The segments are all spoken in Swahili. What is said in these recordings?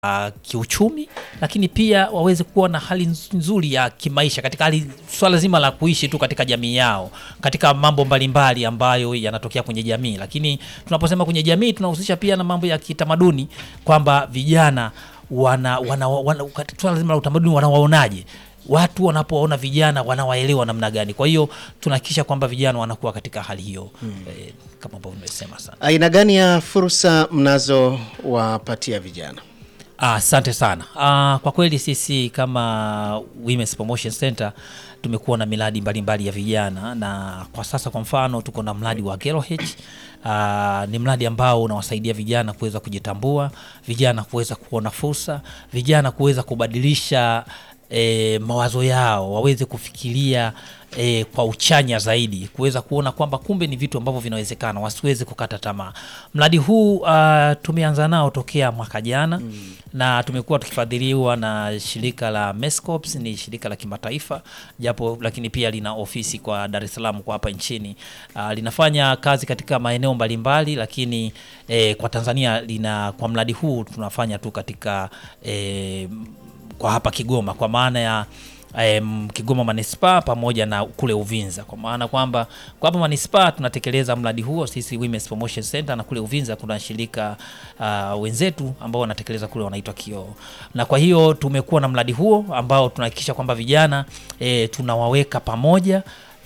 uh, kiuchumi, lakini pia waweze kuwa na hali nz- nzuri ya kimaisha katika hali swala zima la kuishi tu katika jamii yao, katika mambo mbalimbali ambayo yanatokea kwenye jamii. Lakini tunaposema kwenye jamii tunahusisha pia na mambo ya kitamaduni kwamba vijana wana, wana, wana, katika swala zima la utamaduni wanawaonaje watu wanapoona vijana wanawaelewa namna gani. Kwa hiyo tunahakikisha kwamba vijana wanakuwa katika hali hiyo eh, kama ambavyo nimesema sana. Aina gani ya fursa mnazowapatia vijana? Ah, Asante sana. Ah, kwa kweli sisi kama Women's Promotion Center tumekuwa na miradi mbalimbali ya vijana, na kwa sasa kwa mfano tuko na mradi wa Girl H. Ah, ni mradi ambao unawasaidia vijana kuweza kujitambua, vijana kuweza kuona fursa, vijana kuweza kubadilisha e, mawazo yao waweze kufikiria e, kwa uchanya zaidi, kuweza kuona kwamba kumbe ni vitu ambavyo vinawezekana, wasiweze kukata tamaa. Mradi huu uh, tumeanza nao tokea mwaka jana mm. na tumekuwa tukifadhiliwa na shirika la Mescops, ni shirika la kimataifa japo, lakini pia lina ofisi kwa Dar es Salaam kwa hapa nchini. Uh, linafanya kazi katika maeneo mbalimbali, lakini eh, kwa Tanzania lina kwa mradi huu tunafanya tu katika eh, kwa hapa Kigoma kwa maana ya um, Kigoma manispaa pamoja na kule Uvinza, kwa maana kwamba kwa hapa manispaa tunatekeleza mradi huo sisi Women's Promotion Center, na kule Uvinza kuna shirika uh, wenzetu ambao wanatekeleza kule wanaitwa Kioo, na kwa hiyo tumekuwa na mradi huo ambao tunahakikisha kwamba vijana e, tunawaweka pamoja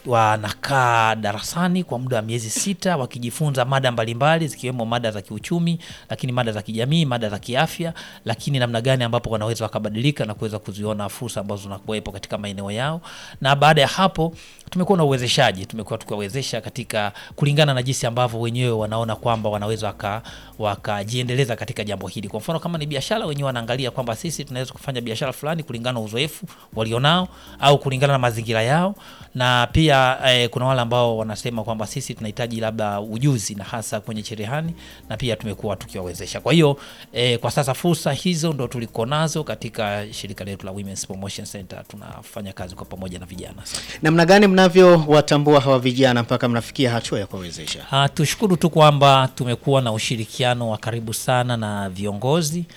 wanakaa darasani kwa muda wa miezi sita wakijifunza mada mbalimbali zikiwemo mada za kiuchumi, lakini mada za kijamii, mada za kiafya, lakini namna gani ambapo wanaweza wakabadilika na kuweza kuziona fursa ambazo zinakuwepo katika maeneo yao. Na baada ya hapo tumekuwa na uwezeshaji, tumekuwa tukiwawezesha katika kulingana na jinsi ambavyo wenyewe wanaona kwamba wanaweza waka wakajiendeleza katika jambo hili. Kwa mfano kama ni biashara, wenyewe wanaangalia kwamba sisi tunaweza kufanya biashara fulani kulingana na uzoefu walionao au kulingana na mazingira yao, na pia eh, kuna wale ambao wanasema kwamba sisi tunahitaji labda ujuzi na hasa kwenye cherehani, na pia tumekuwa tukiwawezesha. Kwa hiyo eh, kwa sasa fursa hizo ndo tuliko nazo katika shirika letu la Women's Promotion Center, tunafanya kazi kwa pamoja na vijana. Namna gani mnavyowatambua hawa vijana mpaka mnafikia hatua ya kuwawezesha? Uh, tushukuru tu kwamba tumekuwa na ushirikiano wa karibu sana na viongozi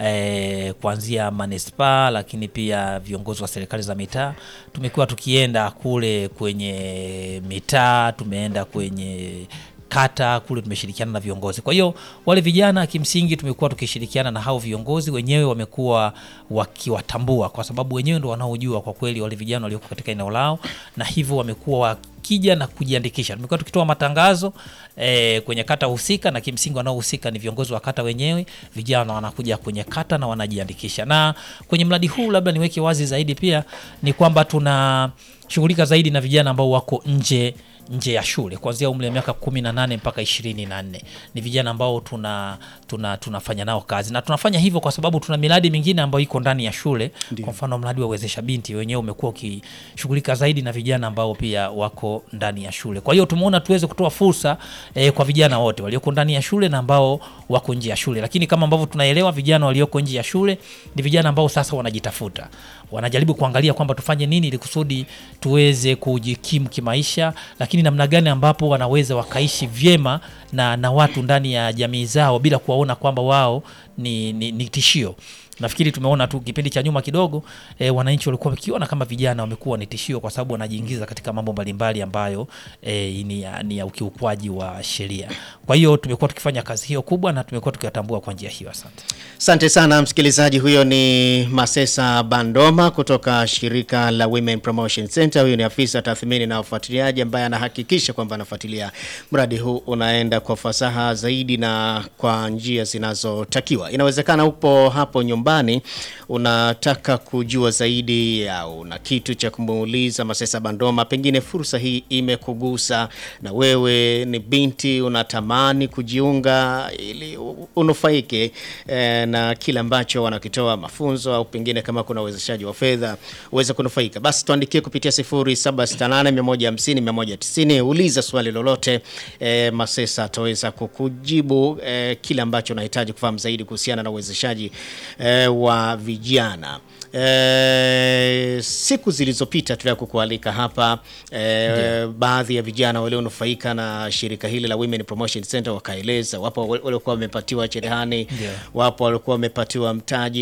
eh, kuanzia manispaa, lakini pia viongozi wa serikali za mitaa. Tumekuwa tukienda kule kwenye mitaa, tumeenda kwenye kata kule tumeshirikiana na viongozi. Kwa hiyo wale vijana kimsingi tumekuwa tukishirikiana na hao viongozi wenyewe, wamekuwa wakiwatambua kwa sababu wenyewe ndo wanaojua kwa kweli wale vijana walioko katika eneo lao, na hivyo wamekuwa wakija na kujiandikisha. Tumekuwa tukitoa matangazo eh, kwenye kata husika, na kimsingi wanaohusika ni viongozi wa kata wenyewe. Vijana wanakuja kwenye kata na wanajiandikisha. Na kwenye mradi huu labda niweke wazi zaidi pia ni kwamba tunashughulika zaidi na vijana ambao wako nje nje ya shule kuanzia umri wa miaka kumi na nane mpaka ishirini na nne ni vijana ambao tuna, tuna, tunafanya nao kazi na tunafanya hivyo kwa sababu tuna miradi mingine ambayo iko ndani ya shule. Kwa mfano mradi wa uwezesha binti wenyewe umekuwa ukishughulika zaidi na vijana ambao pia wako ndani ya shule. Kwa hiyo tumeona tuweze kutoa fursa eh, kwa vijana wote walioko ndani ya shule na ambao wako nje ya shule, lakini kama ambavyo tunaelewa vijana walioko nje ya shule ni vijana ambao sasa wanajitafuta, wanajaribu kuangalia kwamba tufanye nini ili kusudi tuweze kujikimu kimaisha, lakini namna gani ambapo wanaweza wakaishi vyema na, na watu ndani ya jamii zao bila kuwaona kwamba wao ni, ni, ni tishio. Nafikiri tumeona tu kipindi cha nyuma kidogo e, wananchi walikuwa wakiona kama vijana wamekuwa ni tishio kwa sababu wanajiingiza katika mambo mbalimbali ambayo e, ni, ya, ni ya ukiukwaji wa sheria. Kwa hiyo tumekuwa tukifanya kazi hiyo kubwa na tumekuwa tukiwatambua kwa njia hiyo. Asante. Asante sana msikilizaji, huyo ni Masesa Bandoma kutoka shirika la Women Promotion Center. Huyo ni afisa tathmini na ufuatiliaji ambaye anahakikisha kwamba anafuatilia mradi huu unaenda kwa fasaha zaidi na kwa njia zinazotakiwa. Inawezekana upo hapo nyumbani unataka kujua zaidi au una kitu cha kumuuliza Masesa Bandoma, pengine fursa hii imekugusa na wewe ni binti unatamani kujiunga ili u- unufaike eh, na kile ambacho wanakitoa mafunzo au pengine kama kuna uwezeshaji wa fedha uweze kunufaika, basi tuandikie kupitia 0768150190 uliza swali lolote eh, Masesa ataweza kukujibu eh, kile ambacho unahitaji kufahamu zaidi kuhusiana na uwezeshaji eh, wa vijana. E, siku zilizopita tulia kukualika hapa e, baadhi ya vijana walionufaika na shirika hili la Women Promotion Center wakaeleza, wapo waliokuwa wamepatiwa cherehani, Ndio. wapo waliokuwa wamepatiwa mtaji